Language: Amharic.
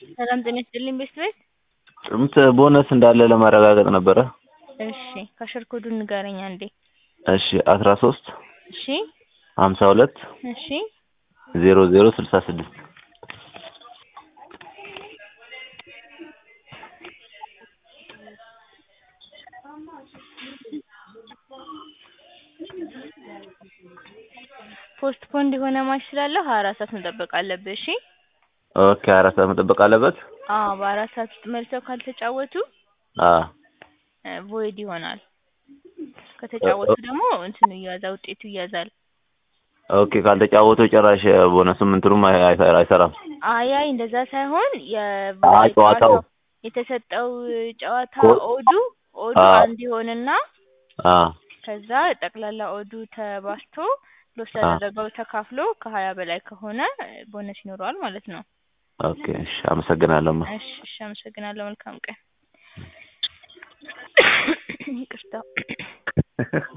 ሰላም ጤና ይስጥልኝ ቤስት ቤት። ጥምት ቦነስ እንዳለ ለማረጋገጥ ነበረ። እሺ ካሸር ኮዱን ንገረኝ አንዴ። እሺ አስራ ሶስት እሺ ሀምሳ ሁለት እሺ ዜሮ ዜሮ ስልሳ ስድስት ፖስት ፖንድ የሆነ ማች ስላለው ሀያ አራት ሰዓት መጠበቅ አለብህ። እሺ ኦኬ አራት ሰዓት መጠበቅ አለበት። አዎ በአራት ሰዓት ውስጥ መልሰው ካልተጫወቱ አ ቮይድ ይሆናል። ከተጫወቱ ደግሞ እንትኑ ይያዛል፣ ውጤቱ ይያዛል። ኦኬ ካልተጫወቱ ጭራሽ ቦነስም እንትኑም አይ- አይ- አይሰራም። አይ አይ እንደዛ ሳይሆን የ- አ ጨዋታው የተሰጠው ጨዋታ ኮ- ኦዱ ኦዱ አ አንድ ይሆንና አ ከዛ ጠቅላላ ኦዱ ተባዝቶ ሎስ አ ያደረገው ተካፍሎ ከሀያ በላይ ከሆነ ቦነስ ይኖረዋል ማለት ነው። ኦኬ እሺ አመሰግናለሁ። እሺ እሺ አመሰግናለሁ። መልካም ቀን። ይቅርታ